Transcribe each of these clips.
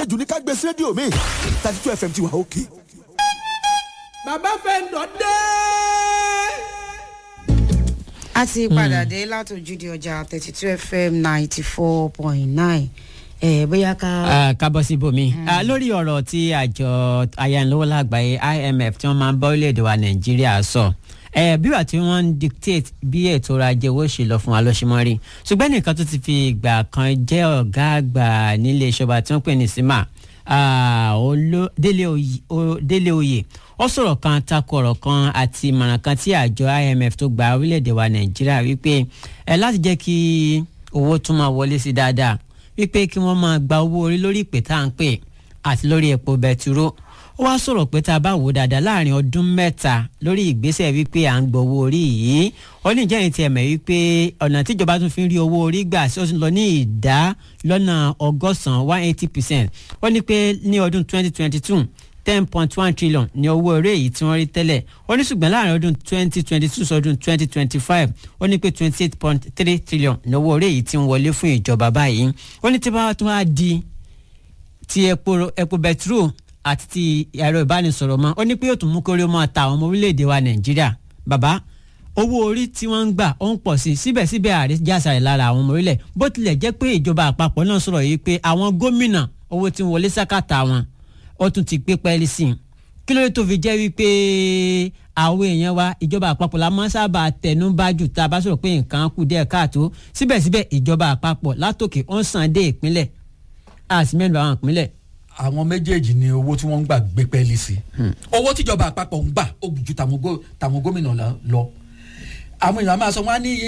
àṣejù ní ká gbé sí rédíò mi thirty two fm ti wà òkè. bàbá fẹ́ǹdọ̀ dé. a ti padà dé látòjúde ọjà thirty two fm ninety four point nine ẹ bóyá ká. kábọ̀ sí bomi lórí ọ̀rọ̀ tí àjọ ayánilówó lágbàáyé imf tí wọ́n máa ń bá orílẹ̀-èdè wa nàìjíríà sọ bí wà tí wọ́n ń dictate bí ètò ọrọ̀ ajé owó ṣe lọ fún wa lọ́símọ́ rí ṣùgbọ́n nìkan tó ti fi ìgbà kan jẹ́ ọ̀gá àgbà nílé ìṣọba tí wọ́n pè ní sima délé oyè ó sọ̀rọ̀ kan takò ọ̀rọ̀ kan àti ìmọ̀ràn kan tí àjọ imf tó gba orílẹ̀-èdè wa nàìjíríà wípé ẹ láti jẹ́ kí owó tún máa wọlé sí dáadáa wípé kí wọ́n máa gba owó orí lórí ìpè tá à ń pè àti lórí epo bẹtiró ó wá sọ̀rọ̀ pé tá a bá wò dáadáa láàrin ọdún mẹ́ta lórí ìgbésẹ̀ wípé à ń gbọ́ owó orí yìí ó ní ìjẹ́yìn tí ẹ mọ̀ wípé ọ̀nà tíjọba tún fi ń rí owó orí gbà sí ó tún lọ ní ìdá lọ́nà ọgọ́sàn-án one eighty percent ó ní pé ní ọdún twenty twenty two ten point one trillion ní owó eré yìí tí wọ́n rí tẹ́lẹ̀ ó ní ṣùgbọ́n láàrin ọdún twenty twenty two sọdún twenty twenty five ó ní pé twenty eight point three trillion ní owó eré yìí tí ń wọlé fún ìjọba báyìí ó ní tí bá tún á di ti epo epo bẹtiró àti ti ẹ̀rọ ìbánisọ̀rọ̀ mọ́ ó ní pé yóò tún mú kórè mọ́ ta àwọn ọmọ orílẹ̀-èdè wa nàìjíríà bàbá owó orí tí wọ́n ń gbà ó ń pọ̀ sí i síbẹ̀síbẹ̀ ààrẹ jásà rẹ̀ lára àwọn ọmọ orílẹ̀ bó tilẹ̀ jẹ́ pé ìjọba àpapọ̀ náà sọ̀rọ̀ yìí pé àwọn gómìnà owó tí ń wọlé sákàtà wọn ó tún ti gbé pẹ́ẹ́lí sí i kí ló dé tó fi jẹ́ wípé àwọn èèyàn wa ìjọba àpapọ̀ la máa ń sábà tẹnu bá jù tá a bá sọ̀rọ̀ pé nǹkan kù díẹ̀ káàtó síbẹ̀síbẹ̀ ìjọba àpapọ̀ látòkè ó ń san dé ìpínlẹ̀ àti mẹ́nu àwọn ìpínlẹ̀. àwọn méjèèjì ni owó tí wọ́n ń gbà gbé pẹ́ẹ́lí sí owó tíjọba àpapọ̀ ń gbà ó ju tàwọn gómìnà lọ àwọn èèyàn máa sọ wọn á ní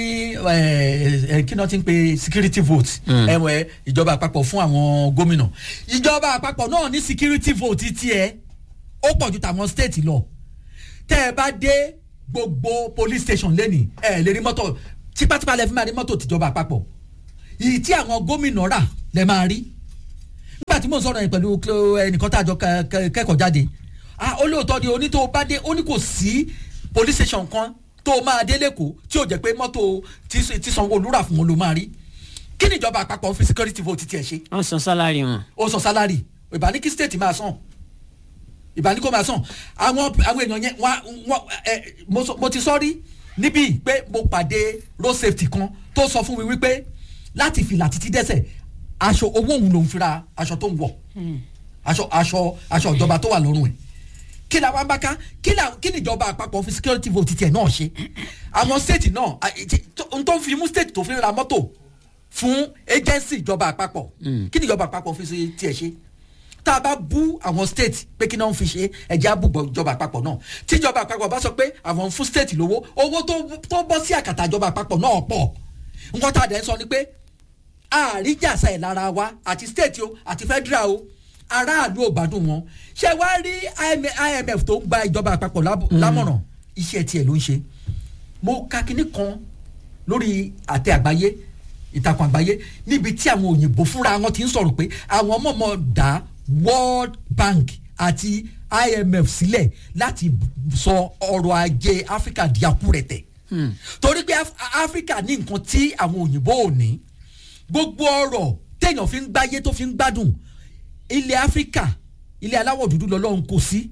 kí náà ti ń pe security vote ẹwẹ ìjọba àpapọ̀ fún àwọn gómìnà ìjọba àpapọ̀ náà ní security vote tiẹ̀ ó pọ̀ ju tàwọn state lọ tẹ́ ẹ bá dé gbogbo police station lẹ́nìí ẹ lè rí mọ́tò tipátipá lẹ́ fi máa rí mọ́tò tìjọba àpapọ̀ yìí tí àwọn gómìnà rà lẹ́ máa rí nígbà tí mò ń sọ̀rọ̀ yẹn pẹ̀lú ẹnìkan tá a jọ kẹ́kọ̀ọ́ jáde olóòótọ́ ni onítò bá dé ó ní kò sí police station kan tó máa dé lẹ́kọ̀ọ́ tí ò jẹ́ pé mọ́tò tí sanwó-olu rà fún wọn ló máa rí kí ni ìjọba àpapọ̀ fi security vote tiẹ̀ ṣe. wọ́n san sálárì wọn. ó san sálárì ìbáni kí state máa san ìbáni kó máa san àwọn àwọn èèyàn yẹn wá wọ́n ẹ mo ti sọ rí níbí pé mo pàdé road safety kan tó sọ fún mi wípé láti fìlà títí dẹ́sẹ̀ aṣọ owó òun lòún fira aṣọ tó ń wọ̀ aṣọ aṣọ aṣọ ìjọba tó wà lọ́rùn ẹ̀ kí la wá bá ká kí la kí ni ìjọba àpapọ̀ fi security vote tiẹ̀ náà ṣe àwọn state náà n tó fi mú state tó fi ra mọ́tò fún agency ìjọba àpapọ̀ kí ni ìjọba àpapọ̀ fi tiẹ̀ ṣe tá a bá bú àwọn state pé kí náà ń fi ṣe ẹ̀jẹ̀ àbúgbọ̀ ìjọba àpapọ̀ náà tí ìjọba àpapọ̀ bá sọ pé àwọn fún state lówó owó tó bọ́ sí àkàtà ìjọba àpapọ̀ náà pọ̀ nǹkan tá a dẹ̀ ń sọ ni pé àríjàsá ẹ̀ lára wa àti state o àti federal o aráàlú ò gbádùn wọn ṣé wàá rí imf tó ń gba ìjọba àpapọ̀ lámọ̀ràn iṣẹ́ tiẹ̀ ló ń ṣe mo ka kinní kan lórí àtẹ àgbáyé ìtàkùn àgbáyé níbi tí àwọn òyìnbó fúnra wọn ti ń sọ̀rọ̀ pé àwọn mọ̀mọ́ dá world bank àti imf sílẹ̀ láti sọ ọrọ̀ ajé áfíríkà di akúrẹ̀tẹ̀ torí pé áfíríkà ní nǹkan tí àwọn òyìnbó ò ní gbogbo ọrọ̀ téèyàn fi ń gbáyé tó fi ń gbádùn ilẹ̀ áfíríkà ilẹ̀ aláwọ̀ dúdú lọ́lọ́run kò sí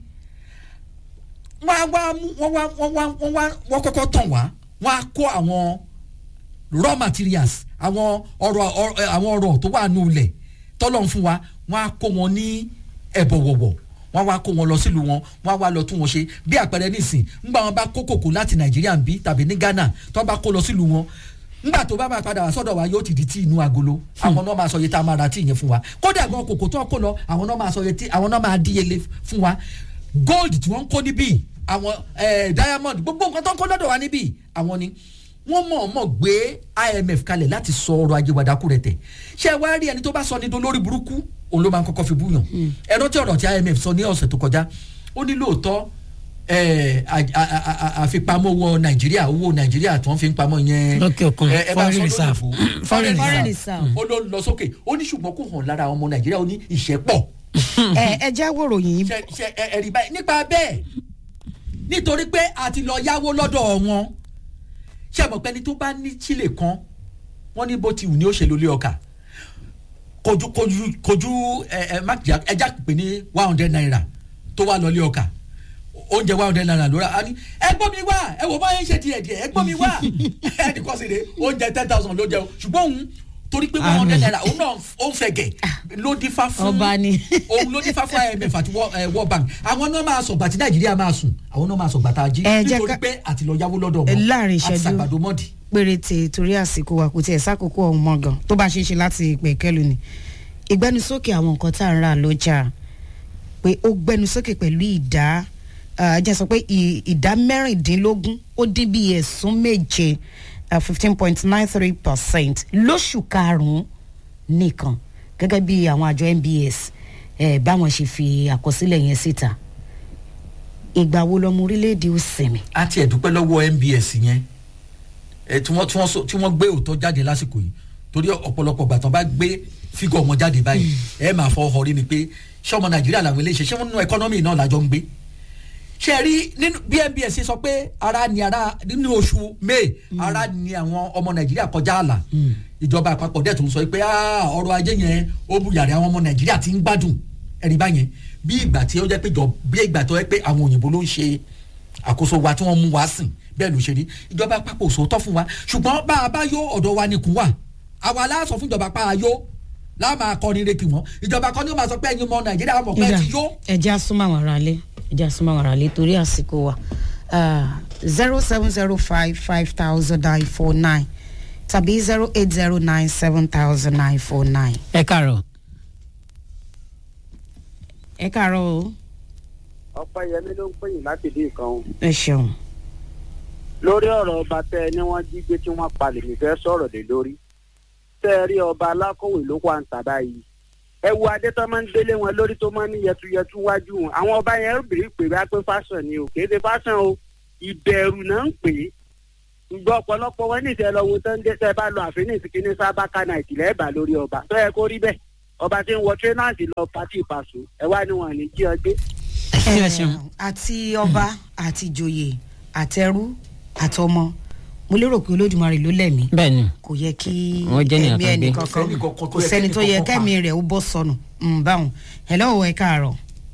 wọ́n wá wọ́n wá wọ́n wá wọ́n wá wọ́n kọ́kọ́ tàn wá wọ́n á kó àwọn raw materials àwọn ọrọ̀ àwọn ọrọ̀ tó wà nù ilẹ̀ tọ́lọ́run fún wa wọ́n á kó wọn ní ẹ̀bọ̀wọ̀wọ̀ wọ́n wá kó wọn lọ sílùú wọn wọ́n á wá lọ tún wọn ṣe bí àpẹẹrẹ nísìn ńgbà wọn bá kó kòkó láti nàìjíríà ń bí tàbí ní ghana tó bá kó lọ sílùú wọn ngbà tó bá máa padà wá sọ́dọ̀ wa yóò ti di tí inú agolo àwọn náà máa sọ iye tá a máa ra tí ìyẹn fún wa kódà gan kòkó tó kó lọ àwọn náà máa sọ iye tí àwọn náà máa díyelé fún wa gold tí wọ́n ń kó níbí àwọn diamond gbogbo nǹkan tó ń kó lọ́dọ̀ wa níbí àwọn ni wọ́n mọ̀ọ́mọ̀ gbé imf kalẹ̀ láti sọ ọrọ̀ ajé wa dákú rẹ̀ tẹ̀ ṣé wàá rí ẹni tó bá sọ ní dolórí burúkú òun ló máa ń kọ́kọ́ fi búyàn ẹ̀rọ tí ọ̀rọ̀ tí imf sọ ní ọ̀sẹ̀ tó kọjá ó ní lóòótọ́ àfipamọ́ owó nàìjíríà owó nàìjíríà tó ń fi pamọ́ yẹn lókè òkun foreign reserve foreign Foreign reserve reserve. ó ló lọ sókè ó ní ṣùgbọ́n kò hàn lára ọmọ nàìjíríà ó ní ìṣẹ́pọ̀ ẹ ẹ jẹ́ wòròyìn ṣe ṣe ẹ- ẹ̀rí báyìí nípa bẹ́ẹ̀ nítorí pé a ti lọ yáwó lọ́dọ̀ wọn ṣé ẹ mọ̀ pé ẹni tó bá ní chile kan wọ́n ní bó ti wù ní ó ṣe lólé ọkà kojú kojú kojú ẹ ẹ má jà ẹja pè ní one hundred naira tó wà lọ́lé ọkà oúnjẹ one hundred naira lóra a ní ẹ gbọ́ mi wá ẹ wò bá yẹn ṣe tiẹ̀ díẹ̀ ẹ gbọ́ mi wá ẹnì kan sì rè oúnjẹ ten thousand ló jẹ o ṣùgbọ́n òun torí pé one hundred naira òun náà ó ń fẹ̀gẹ̀ ló dífá fún Ọba ni. òun ló dífá fún imf àti Wo- eh, world bank àwọn náà máa sọ̀gbà tí nàìjíríà máa sùn àwọn náà máa sọ̀gbà tá a jí Ẹ jẹ́ nítorí ká- pé àti lọ yáwó lọ́dọ̀ Ẹ wọn láàrin àti ìṣẹ́jú. sàgbàdo mọ́dì. péréte torí àsìkò wa kò tiẹ̀ sákòókò ọ̀hún mọ́ gan tó bá ṣeé ṣe láti pè kẹ́lu ni ìgbẹ́nusókè àwọn nǹkan tá à ń rà lọ́jà pé ó gbẹ́nusókè pẹ̀lú ìdá ah, jẹ́ sọ pé ì- ìdá mẹ́rìndínlógún ó dín bí ẹ̀sùn méje fifteen point nine three percent lóṣù karùn-ún nìkan gẹ́gẹ́ bí àwọn àjọ NBS eh, báwọn ṣe fi àkọsílẹ̀ yẹn síta ìgbà wo lọmọ orílẹ̀-èdè ó sinmi. a ti ẹ̀ dúpẹ́ lọ́wọ́ nbs yẹn ẹ tí wọ́n tí wọ́n sọ- tí wọ́n gbé òótọ́ jáde lásìkò yìí torí ọ̀pọ̀lọpọ̀ gbà tán bá gbé fígọ̀ wọn jáde báyìí ẹ máa fọ ọhọ rí ni pé ṣé ọmọ nàìjíríà làwọn eléyìí ṣe ṣé wọn nínú ẹkọ́nọ́mì náà làjọ ń gbé ṣe rí nínú bí nbs ṣe sọ pé ara ni ara nínú oṣù may ara ni àwọn ọmọ nàìjíríà kọjá àlà ìjọba àpapọ̀ dẹ̀ tó ń sọ pé "Ah, ọrọ̀ ajé yẹn ó bu yàrá àwọn ọmọ nàìjíríà ti ń gbádùn ẹ̀rí báyẹn bí ìgbà tí ó jẹ́ pé jọ bí ìgbà tó jẹ́ pé àwọn òyìnbó ló ń ṣe àkóso wa tí wọ́n mú wa sìn bẹ́ẹ̀ ló ṣe rí ìjọba àpapọ̀ sòótọ́ fún wa ṣùgbọ́n bá a bá yó ọ̀dọ̀ wa nìkún wà àwa aláṣọ fún ìjọba pa ayó láàmà akọni rẹ kì wọ́n ìjọba kan ní ó máa sọ pé ẹ̀yin ọmọ nàìjíríà mọ̀ pé ẹ ti yó. ẹjẹ asúnmọ́ àwọn ará lé ẹjẹ asúnmọ́ àwọn ará lé torí àsìkò wa zero seven zero five five thousand nine four nine tàbí zero eight zero nine seven thousand nine four nine. ẹ káàárọ̀ ẹ káàárọ̀ o ọpẹ yẹmi ló ń pè yín láti dín nǹkan o ẹ ṣeun. lórí ọ̀rọ̀ ọba tẹ ẹ ní wọ́n jí gbé tí wọ́n palẹ̀ mí fẹ́ sọ̀rọ̀ lé lórí tẹ ẹ rí ọba alákọ̀wé ló wà ń tà báyìí ẹ wo adé tó máa ń délé wọn lórí tó máa ń ní yẹtuyẹtu wájú wọn àwọn ọba yẹn bìrì pé bá pé fásán ni o kì í ṣe fásán o ìbẹ̀rù náà ń pè é ṣùgbọ́n ọ̀pọ̀lọpọ̀ wọn ní ìṣẹ́ lọ́wọ́ tó ń dé tẹ́ bá lọ àfin ìsìnkí ní sábàkà náà ìtìlẹ̀ ẹ̀bà lórí ọba tó yẹ kó rí bẹ́ẹ̀ ọba tí ń wọ tírẹ́nàsì lọ pàtì ìpàṣọ ẹ wá ní wọn ní jí ọ gbé ẹ ṣeun àti ọba àti ìjòyè àtẹrú àtọmọ mo lérò pé olódùmarè ló lẹ̀mí bẹ́ẹ̀ ni kò yẹ kí Wọ́n jẹ́ ènìyàn ẹ̀mí kan gbé. ẹnìkankan Kò sẹ́ni kankan tó kò yẹ sẹ́ni tó yẹ kẹ́nìkankan kẹ́mi rẹ̀ ó bọ́ sọnù Mm, báwọn hello ẹ káàárọ̀.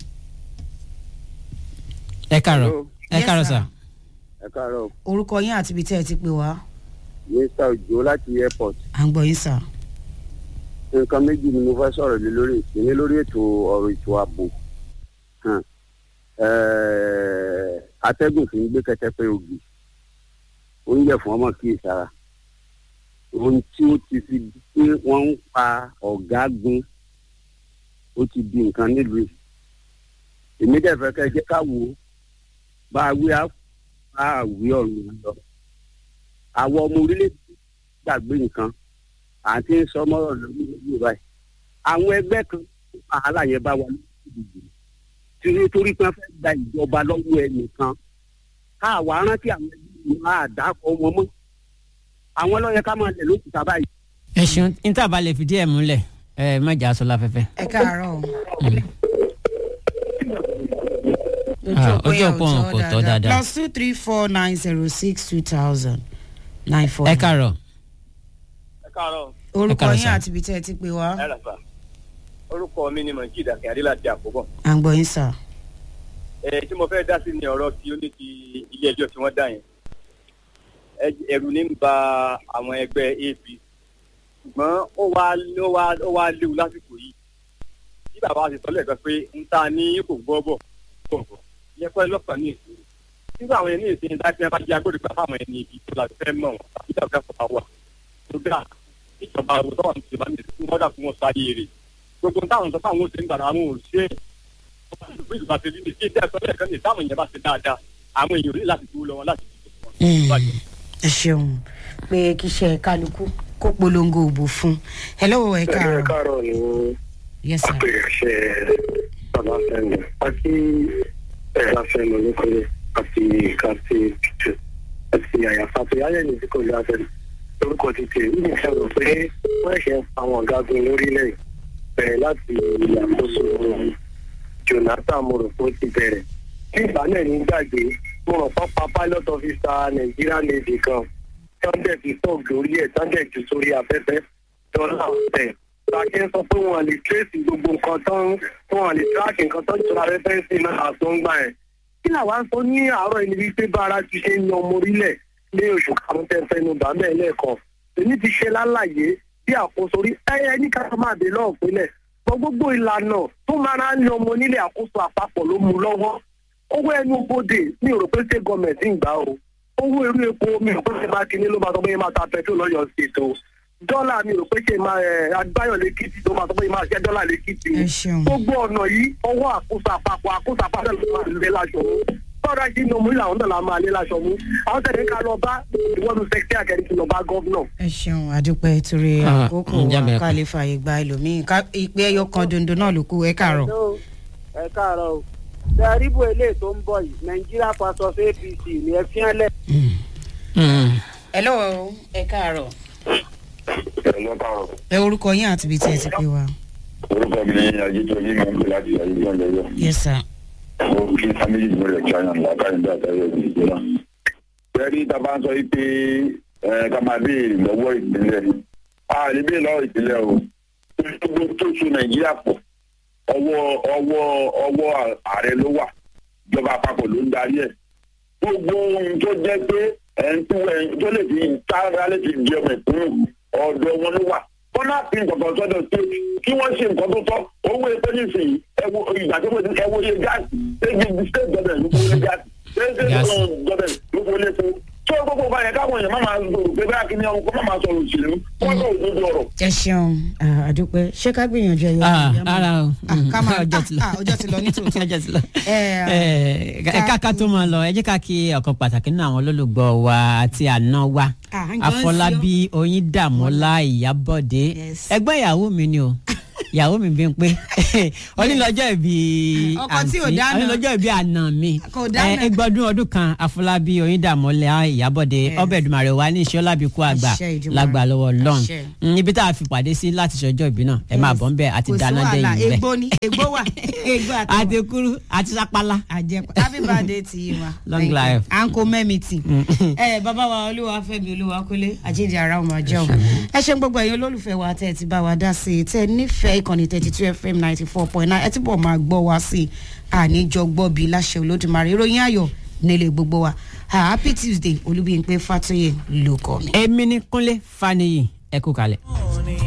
ẹ káàárọ̀ Hello. ẹ Yes, káàárọ̀ sir. sà ẹ káàárọ̀ orúkọ yín àti ibi tẹ́ ẹ ti pè wá mr ojo láti airport à ń gbọ́ yín sà. nǹkan méjì ni mo fẹ́ sọ̀rọ̀ lé lórí ìpínlẹ lórí ètò ọ̀rọ̀ ètò ààbò Hàn. Ẹ̀ẹ́, atẹ́gùn fi ń gbé kẹtẹpẹ ògì oúnjẹ fún ọmọ kí ìsara ohun tí ó ti fi di pé wọ́n ń pa ọ̀gágun ó ti di nǹkan nílùú yìí èmi dẹ̀ fẹ́ kẹ́ ẹ jẹ́ ká wò ó bá a wí á bá a wí ọ̀run lọ àwọn ọmọ orílẹ̀-èdè gbàgbé nǹkan àti ń sọ mọ́rọ̀ lórí ìlú báyìí àwọn ẹgbẹ́ kan wàhálà yẹn bá wà lóṣìṣẹ́ tí nítorí pé wọ́n fẹ́ gba ìjọba lọ́wọ́ ẹnìkan káàwá rántí àwọn ẹgbẹ́ yìí máa dákọ̀ wọn mọ́ àwọn lọ́yẹ ká máa lẹ̀ lókùtà báyìí. ẹ ṣeun níta bá lè fìdí ẹ̀ múlẹ̀ ẹ má jà sọ láfẹ́fẹ́. ẹ káàárọ̀ o. Ah, ojú òpó wọn kò tọ́ dáadáa. plus two three four nine zero six two thousand nine four. ẹ káàárọ̀ ẹ káàárọ̀ orúkọ Ẹ káàárọ̀, yín sir. àti ibi tẹ́ ẹ ti pè wá ẹ ràfà orúkọ mi ni mọ̀jíd akínyàdé láti àkóbọ̀ à ń gbọ́ yín sà. ẹ tí mo fẹ́ dá sí ni ọ̀rọ̀ tí ó ní ti ilé ẹjọ́ tí wọ́n dá yẹn Ẹ- ẹ̀rù ní ń ba àwọn ẹgbẹ́ ap ṣùgbọ́n ó wá ó wá ó wá léwu lásìkò yìí bí bàbá wa ti sọ lẹ́ẹ̀kan pé ń ta ní kò gbọ́ bọ̀ bọ̀ bọ̀ yẹ pẹ́ lọ́kàn ní ìṣòro nígbà àwọn ẹni ìsìn láti ẹ bá jẹ́ agbódegbà fáwọn ẹni ibi tó la fẹ́ mọ̀ wọn tàbí ìjọba fọwọ́ wà tó dà ìjọba àwọn tó wà ní ìjọba ní ìsìn wọ́n dà fún wọn sáyé rè gbogbo táwọn sọ fáwọn oṣù nígbà àwọn ò ṣe é bí ìjọba ti rí ní kí ẹjẹ sọlẹ kan ní táwọn èèyàn bá ṣe dáadáa àwọn èèyàn ò ní láti dúró lọ wọn láti dúró Mm. wọn. ẹ ṣeun pé kí iṣẹ́ kálukú kó polongo òbò fún hello ẹ káàárọ̀ káàárọ̀ ni yes sir. àpèrèṣẹ bàbá fẹmi àti ẹ̀rọ fẹmi oníkọlẹ àti kàti tìtù àti àyàfà àti ayẹyẹ tí kò lọ àfẹnù lórúkọ títì nínú ìṣẹ̀rọ pé wọ́n ṣe ń pa àwọn ọ̀gágun lórílẹ̀ bẹ̀rẹ̀ láti ìyàkóso jonathan mo rò pé ó ti bẹ̀rẹ̀ ní ìgbà náà ní gbàgbé mo rò pápá pilot officer nigeria navy kan sunday fi tọ́ọ̀gì lórí ẹ̀ sunday jù sórí afẹ́fẹ́ dọ́là ọ̀tẹ̀ bàkí ń sọ pé wọn lè trace gbogbo nǹkan tó ń wọn lè track nǹkan tó ń tura rẹ́fẹ́ǹsì náà tó ń gbà yẹn. kí làwa ń sọ ní àárọ̀ ẹni wípé bára ti ṣe ń yan ọmọ orílẹ̀ ní oṣù karùn-ún tẹ́ fẹ́ nu bàmẹ́ lẹ́ẹ̀kan. èmi ti ṣe lálàyé bí àkóso orí ẹyẹ ní ká máa dé lọ́ọ̀ pínlẹ̀ gbọ́ gbogbo ìlànà tó máa ń yan ọmọ onílé àkóso àpapọ̀ ló mú lọ́wọ́ owó ẹnu bodè mi ò rò pé state government ń gbà o owó irú epo mi ò rò pé ṣe máa kíní ló máa sọ pé máa ta petrol lọ́yọ̀ ṣètò dọ́là mi ò rò pé ṣe máa ẹ̀ agbáyọ̀ lẹ́kìtì tó máa sọ pé máa ṣe dọ́là lẹ́kìtì ẹ ṣeun gbogbo ọ̀nà yìí ọwọ́ àkóso àpapọ̀ àkóso àpapọ̀ ló máa lé láṣọ mú bọ́ọ̀dà sí inú múlẹ̀ àwọn náà la máa lé láṣọ mú àwọn tẹ̀lé ká lọ bá ìwọ́nu sẹ́kítì àkẹ́rì kí lọ bá gọ́vnọ̀. ẹ ṣeun àdúpẹ́ torí Ah, àkókò mm, wa jábẹ̀rẹ̀ ká kan. lè fààyè gba ẹlòmíín ká ìpè ẹyọ kan dondo náà ló kù ẹ káàárọ̀. ẹ káàárọ̀ o tẹríbù eléyìí tó ń bọ̀ yìí nàìjíríà pàṣọ apc ní ẹ fi hàn lẹ. hello ẹ káàárọ̀ ẹ̀lọ́ káàrọ̀ ẹ orúkọ yín àti ibi tí ẹ ti pè wá. orúkọ mi ní ajitoji máa ń pè láti ayélujára lọ́yọ̀ yes sir. mo kí family mi rẹ̀ china látàrí bí àtàrí ẹ̀sìn ìgbéra. bẹ́ẹ̀ni tá a bá ń sọ yìí pé ẹ ká máa béèrè lọ́wọ́ ìpínlẹ̀ a lè béèrè lọ́wọ́ ìpínlẹ̀ o gbogbo tó so nàìjíríà pọ̀ ọwọ́ ọwọ́ ọwọ́ ààrẹ ló wà ìjọba àpapọ̀ ló ń darí ẹ̀ gbogbo ohun tó jẹ́ pé ẹ̀ ń tó ẹ̀ tó lè fi tára lè fi di ọmọ ìpínlẹ̀ ọ̀dọ̀ wọn ló wà kọ́nà pín nǹkan sọ́dọ̀ sí kí wọ́n ṣe nǹkan tó tọ́ owó epo nísìnyí ẹwọ ìgbà tó wọ́n ti ẹwọ iye gáàsì ṣégi state government ló fowó lé gáàsì ṣégi Gáàsì. government ló fowó lé fún tó gbogbo bá yẹn káwọn èèyàn má máa gbòòrò pé báyà kí ni ọkọ má máa sọ̀rọ̀ òṣèlú wọ́n sọ òdodo ọ̀rọ̀. ẹ ṣeun ah, àdúpẹ́ ṣé ká gbìyànjú ẹyọ Ah, ìyá mọ́? ara o Ah, ká máa ọjọ́ ti lọ ah, ọjọ́ ti lọ ní tòótọ́. ọjọ́ ti lọ. ẹ ẹ ká ká tó máa lọ ẹ jẹ́ ká kí ọ̀kan pàtàkì nínú àwọn olólùgbọ́ wa àti àná wa Ah, ń jọ ń àfọlábí oyíndàmọ́lá ìyábọ̀dé Yes. ẹgbẹ́ ìyàwó mi ni o ìyàwó mi bí n pé onílọ́jọ́ ìbí Ọkọ tí ò àǹtí dáná. onílọ́jọ́ ìbí àná mi Kò dáná. ẹ, ẹgbọ́dún ọdún kan àfọlábí oyíndàmọ́lá ìyábọ̀dé Yes. ọbẹ̀ ìdùmarè wa ní iṣẹ́ ọlábìkú àgbà Àṣẹ Èdùmàrè. lágbà lọ́wọ́ lọ́n Àṣẹ. ibi tá a fi pàdé sí láti ṣọjọ́ ìbí náà ẹ máa bọ̀ ń bẹ̀ àti kò sí dáná wàhálà dẹ́yìn bẹ́ẹ̀ egbò ni egbò wà egbò àtọwà àti kúrú àti sápálá. àjẹpọ happy birthday to you ma Long Thank you. life. à ń kó mẹ́mi tì ẹ bàbá wa olúwa fẹ́mi olúwa kólé àjíǹde ara ọmọ jẹun ẹ ṣe ń gbogbo ẹ̀yin olólùfẹ́ wa tẹ́ ẹ ti bá wa dá sí i tẹ́ ẹ nífẹ̀ẹ́ ìkànnì thirty two fm ninety four point nine ẹ ti bọ̀ máa gbọ́ wa sí i àníjọ gbọ́ bíi láṣẹ olódùmarè ìròyìn ayọ̀ nílé gbogbo wa Ah, happy tuesday olúbíyìnpé fatoyè ló kọ́ mi. èmi ní kúnlé faniyi ẹ kú kalẹ̀.